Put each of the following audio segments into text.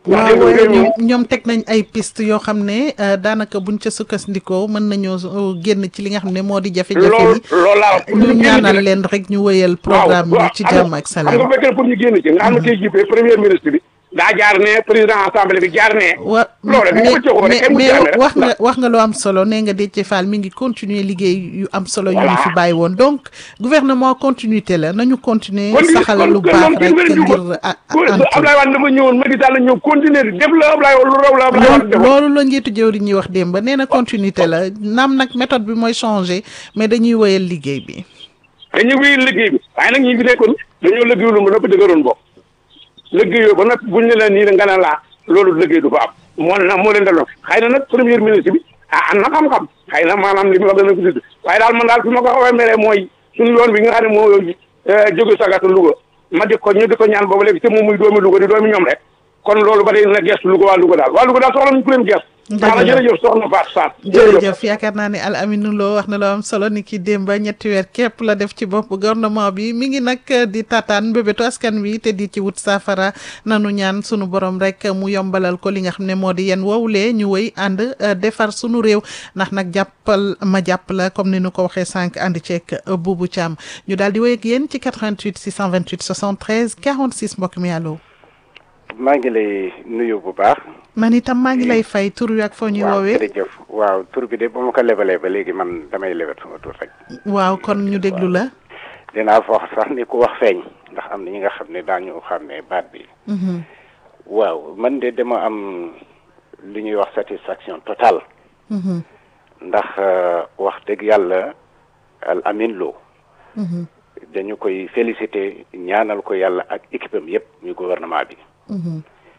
ndax waaw dégg nga waaye réew ñoom mi ñoom teg nañ ay piste yoo xam ne euh, daanaka buñ ca sukkandikoo mën nañoo euh, génn ci li nga xam ne moo di jafe-jafe loolu yi loolu laa wax pour ñu ñu génn ci ñaanal rek. leen rek ñu wëyal waaw programme bi waaw ci xam jàmm nga- ak xam salaam. nga fekkee pour ñu génn ci nga xam ne tey jii premier ministre bi daa jaar ne président assemblée bi jaar ne wa loolu bi mais ko joxoo rek mais kenn mu mais jaame rek wax nga wax nga lu am solo nee nga Déthié Fall mi ngi continuer liggéey yu am solo yu ñu Voilà. fi bàyyi woon donc gouvernement continuité la nañu continuer kon di- saxal kon- lu kon baax moom kenn rek wérantu ko. ngir a- Ko- antu Ablaye Wade dafa ñëwoon Macky Sall ñëw continuer di def la Ablaye lu raw la Ablaye Wade loolu defoon loolu la njiitu jëwriñ ñi wax démb nee na continuité la naam nag méthode bi mooy changer mais dañuy wëyal liggéey bi dañu wéy liggéey bi waaye nag ñi fi nekkoon dañoo liggéeyul ba noppi dëgëroon bopp liggéeyoo ba noppi buñ ne la nii la nga ne laa loolu liggéey du fa am moo na moo leen daloon xëy na nag premier ministre bi ah am na xam-xam xëy na maanaam li mu wax dana ko tudd waaye daal man daal fi ma ko xaw a meree mooy suñu yoon bi nga xam ne moo jóge sagata Louga ma di ko ñu di ko ñaan boobu léegi te moom muy doomi Louga di doomi ñoom rek kon loolu ba day na gestu Louga waa Louga daal waa Louga daal soxla nañu ku leen gestu Dëgg wax na la. jërëjëf soxna Fatou Sarr jërëjëf yaakaar naa ne Al Amine Lo wax na loo am solo ni ki démb ñetti weer képp la def ci bopp gouvernement bi mi ngi nag di tataan mbébétu askan wi te di ci wut saafara nanu ñaan sunu borom rek mu yombalal ko li nga xam ne moo di yéen wowulee ñu wëy ànd euh, defar sunu réew ndax nag jàppal ma jàpp la comme ni nu ko waxee sànq ànd ceeg euh, Boubou Thiam ñu daal di wéy ak yéen ci 88 628 73 46 mbokk mi allo maa ngi lay nuyu bu baax. man itam maa ngi lay fay tur wi ak foo ñuy waaw woowee jërëjëf waaw tur bi de ba ma ko lebalee ba léegi man damay lebet sama tur rek. waaw kon ñu déglu la dinaa fa wax sax ni ku wax feeñ ndax am na ñi nga xam ne daañu xam ne baat bi. Mhm, waaw man de dama am lu ñuy wax satisfaction totale mhm, ndax euh, wax dëgg yàlla al amin loo mhm, dañu koy féliciter ñaanal ko yàlla ak équipe am yëpp muy gouvernement bi. mhm,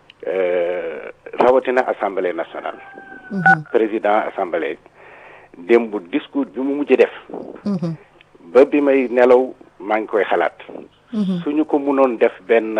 Euh, rawatina assemblée nationale. mhm, président assemblée démb discours bi mu mujj def. mhm, ba bi may nelaw maa ngi koy xalaat. mhm, suñu ko mënoon def benn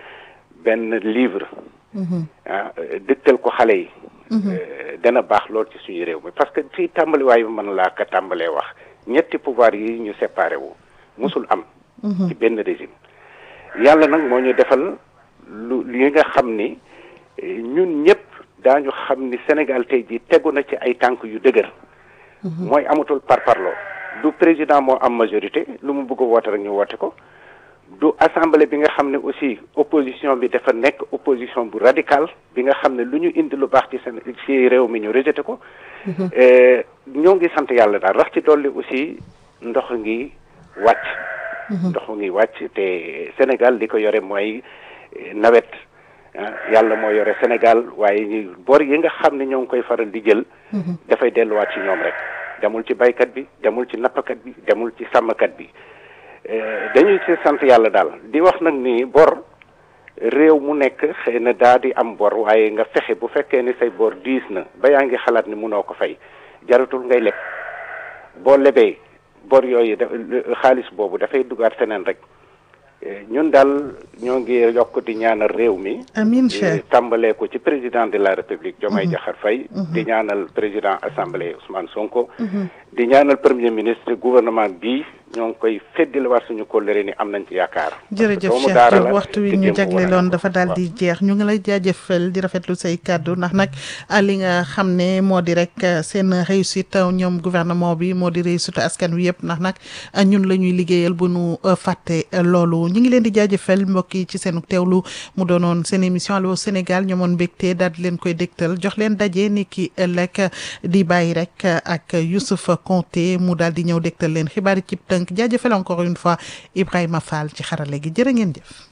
benn livre. mhm. ah dëgtal ko xale yi. euh, dana baax lool ci suñu réew mi parce que ci tàmbaliwaay bi mën laa ko tàmbalee wax ñetti pouvoir yi ñu séparé wu musul am. ci benn régime. yàlla nag moo ñu defal lu li nga xam ni eh, ñun ñëpp daañu xam ni Sénégal tey jii tegu na ci ay tànk yu dëgër. mooy amatul parparloo du président moo am majorité lu mu bëgg a woote rek ñu woote ko du assemblée bi nga xam ne aussi opposition bi dafa nekk opposition bu radical bi nga xam ne lu ñu indi lu baax ci seen ci réew mi ñu rejeté ko. Eh, ñoo ngi sant yàlla daal rax ci dolli aussi ndox ngi wàcc. ndox ngi wàcc te Sénégal li ko yore mooy eh, nawet ah yàlla moo yore Sénégal waaye ñu bor yi nga xam ne ñoo ngi koy faral di jël. dafay delluwaat ci ñoom rek demul ci baykat bi demul ci nappkat bi demul ci sàmmkat bi Eh, dañuy ci sant yàlla daal di wax nag ni bor réew mu nekk xëy na daa di am bor waaye nga fexe bu fekkee ni say bor diis na ba yaa ngi xalaat ni munoo ko fay jaratul ngay leb boo lebee bor yooyu da xaalis boobu dafay dugaat feneen rek Eh, ñun daal ñoo ngi yokk di ñaanal réew mi. amiin Eh, Cheikh tàmbalee ko ci président de la république Diomaye Diakhar Faye di ñaanal président assemblée Ousmane Sonko di ñaanal premier ministre gouvernement bi ñoo ngi koy feddiliwaat suñu kóllëre ni am nañ ci yaakaar jërëjëf doomu Cheikh daara Diop la waxtu wi te ñu démb wane na jagleeloon ko. dafa daal Waaw. di jeex ñu ngi lay jaajëfal di rafetlu say kàddu ndax nag ah, li nga xam ne moo di rek ah, seen réussite ah, ñoom gouvernement bi moo di réussite askan wi yëpp ndax nag ah, ñun la ñuy liggéeyal bu nu ah, fàtte ah, loolu ñu ngi leen di jaajëfal mbokk yi ci seen teewlu mu doonoon seen émission Allô Sénégal ñoomoon mbégte daal di leen koy dégtal jox leen daje ni ki ëllëg di bàyyi rek ak Youssouf Konté mu daal di ñëw dégtal leen xibaar yi ci tënk jaajëfal encore une fois Ibrahima Fall ci xarale gi jërë ngeen jëf.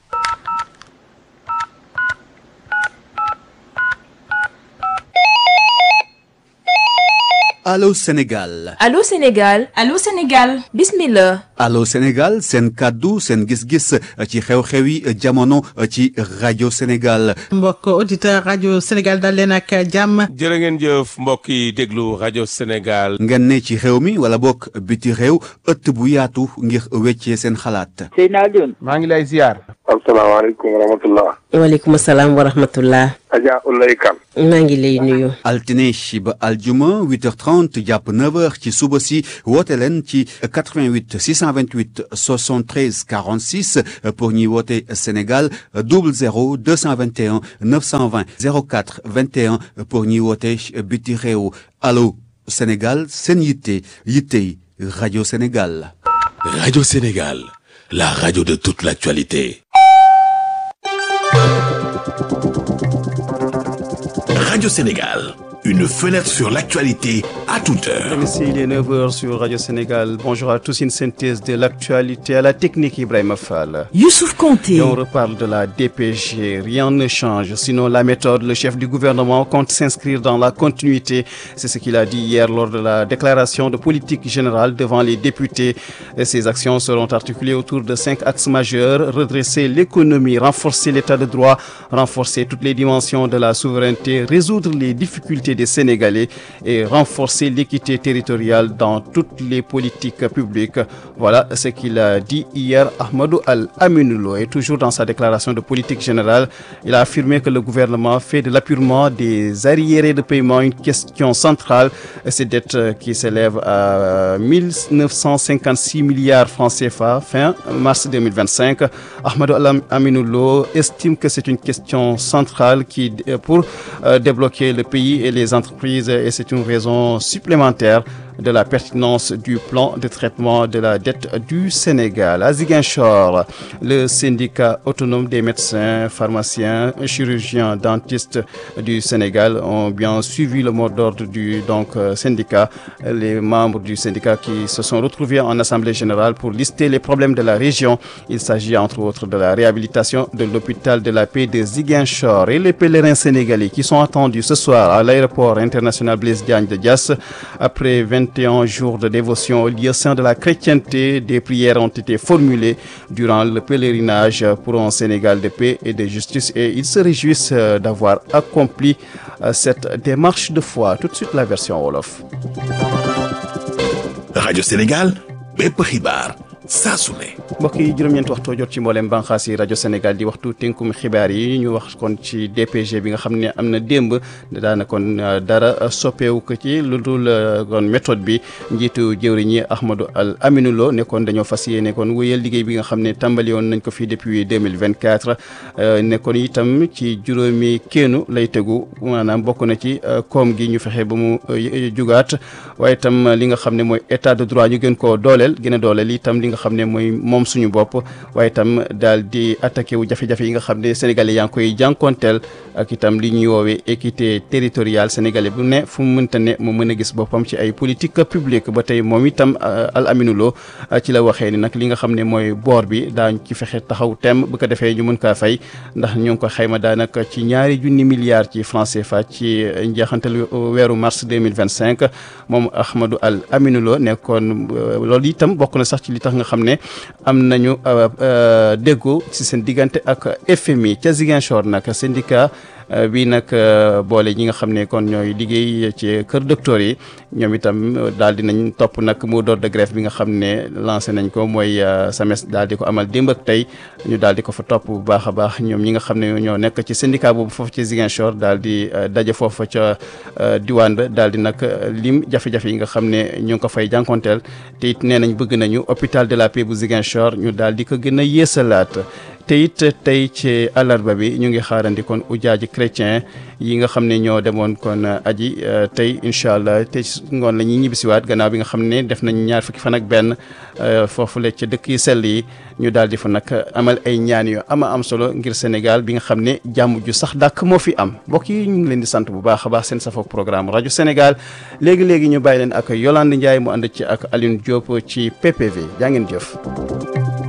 Allô Sénégal Allô Sénégal Allô Sénégal bismillah Allô Sénégal seen kàddu seen gis-gis ci xew-xewi jamono ci rajo Sénégal mbokk auditeur rajo Sénégal dal leen ak jàmm jërë ngeen jëf mbokk yi déglu rajo Sénégal. ngeen ne ci xew mi wala bokk biti réew ëtt bu yaatu ngir weccee seen xalaat Seydina Alioune maa ngi lay ziar. asalaamaaleykum wa rahmatullah waaleykum salaam wa rahmatullah Adja Ulay Kan maa ngi lay nuyu altine ba aljuma 8h30 jàpp 9h ci suba si woote leen ci 88 600 228 73 46 pour ñuy woote Sénégal 00 221 920 04 21 pour ñuy woote biti réew allo Sénégal seen yitte yittey rajo Sénégal. Radio Sénégal, la radio de toute l'actualité. Radio Sénégal, une fenêtre sur l'actualité à toute heure. Ici, il est 9h sur Radio Sénégal. Bonjour à tous, une synthèse de l'actualité à la technique Ibrahim Fall. Youssouf Conté. Et on reparle de la DPG. Rien ne change, sinon la méthode. Le chef du gouvernement compte s'inscrire dans la continuité. C'est ce qu'il a dit hier lors de la déclaration de politique générale devant les députés. Et ces actions seront articulées autour de cinq axes majeurs. Redresser l'économie, renforcer l'état de droit, renforcer toutes les dimensions de la souveraineté, résoudre les difficultés des Sénégalais et renforcer l'équité territoriale dans toutes les politiques publiques. Voilà ce qu'il a dit hier Ahmadou Al-Aminoulo. Et toujours dans sa déclaration de politique générale, il a affirmé que le gouvernement fait de l'appurement des arriérés de paiement une question centrale. Ces dettes qui s'élèvent à 1956 milliards francs CFA fin mars 2025. Ahmadou Al-Aminoulo estime que c'est une question centrale qui, pour débloquer le pays et les entreprises et c'est une raison supplémentaire de la pertinence du plan de traitement de la dette du Sénégal. À Ziguinchor, le syndicat autonome des médecins, pharmaciens, chirurgiens, dentistes du Sénégal ont bien suivi le mot d'ordre du donc, syndicat. Les membres du syndicat qui se sont retrouvés en Assemblée générale pour lister les problèmes de la région. Il s'agit entre autres de la réhabilitation de l'hôpital de la paix de Ziguinchor et les pèlerins sénégalais qui sont attendus ce soir à l'aéroport international Blaise Diagne de Dias après 21 jours de dévotion au lieu saint de la chrétienté. Des prières ont été formulées durant le pèlerinage pour un Sénégal de paix et de justice et ils se réjouissent d'avoir accompli cette démarche de foi. Tout de suite la version Wolof. Radio Sénégal, bépp xibaar saa su ne. mbokk yi juróom-ñeenti waxtu jot ci mboolem bànqaas yi rajo Sénégal di waxtu tënkum xibaar yi ñu wax kon ci DPG bi nga xam ne am na démb daana kon dara soppeewu ko ci lu dul kon méthode bi njiitu jëwriñ yi Ahmadou Al Aminou Lo ne kon dañoo fas yéene kon wéyal liggéey bi nga xam ne tàmbali woon nañ ko fii depuis 2024 ne kon itam ci juróomi kéenu lay tegu maanaam bokk na ci koom gi ñu fexe ba mu jugaat waaye itam li nga xam ne mooy état de droit ñu gën koo dooleel gën a dooleel itam li nga xam ne mooy moom suñu bopp waaye itam daal di attaqué wu jafe-jafe yi nga xam ne sénégalais yaa ngi koy jànkonteel ak itam li ñuy woowee équité territoriale sénégalais bu ne fu mu mënta ne mu mën a gis boppam ci ay politique publique ba tey moom itam Al Aminou Lo ci la waxee ni nag li nga xam ne mooy boor bi daañ ci fexe taxaw tem bu ko defee ñu mën kaa fay ndax ñu ngi ko xayma daanaka ci ñaari junni milliards ci franc CFA ci njeexantal weeru mars 2025 moom Ahmadou Al Aminou Lo nekkoon loolu itam bokk na sax ci li tax nga xam ne am nañu déggoo ci seen diggante ak FMI ca Ziguinchor nag syndicat bi nag boole ñi nga xam ne kon ñooy liggéey ci kër docteur yi ñoom itam daal di nañ topp nag mot d'ordre de grève bi nga xam ne lancé nañ ko mooy SAMES daal di ko amal démb ak tey ñu daal di ko fa topp bu baax a baax ñoom ñi nga xam ne ñoo nekk ci syndicat boobu foofu ci Ziguinchor daal di daje foofu ca diwaan ba daal di nag lim jafe-jafe yi nga xam ne ñu ngi ko fay jànkonteel te it nee nañ bëgg nañu hôpital de la paix bu Ziguinchor ñu daal di ko gën a yeesalaat te it tey ci àllarba bi ñu ngi xaarandi kon ujaaji chrétien yi nga xam ne ñoo demoon kon aji tey incha allah tey ngoon la ñuy ñibbisiwaat gannaaw bi nga xam ne def nañ ñaar fukki fan ak benn foofu la ca dëkk yi sell yi ñu daal di fa nag amal ay ñaan yu ama am solo ngir Sénégal bi nga xam ne jàmm ju sax dàkk moo fi am mbokk yi ñu ngi leen di sant bu baax a baax seen safoog programme rajo Sénégal léegi léegi ñu bàyyi leen ak Yolande Ndiaye mu ànd ci ak Alioune Diop ci PPV jaa ngeen jëf.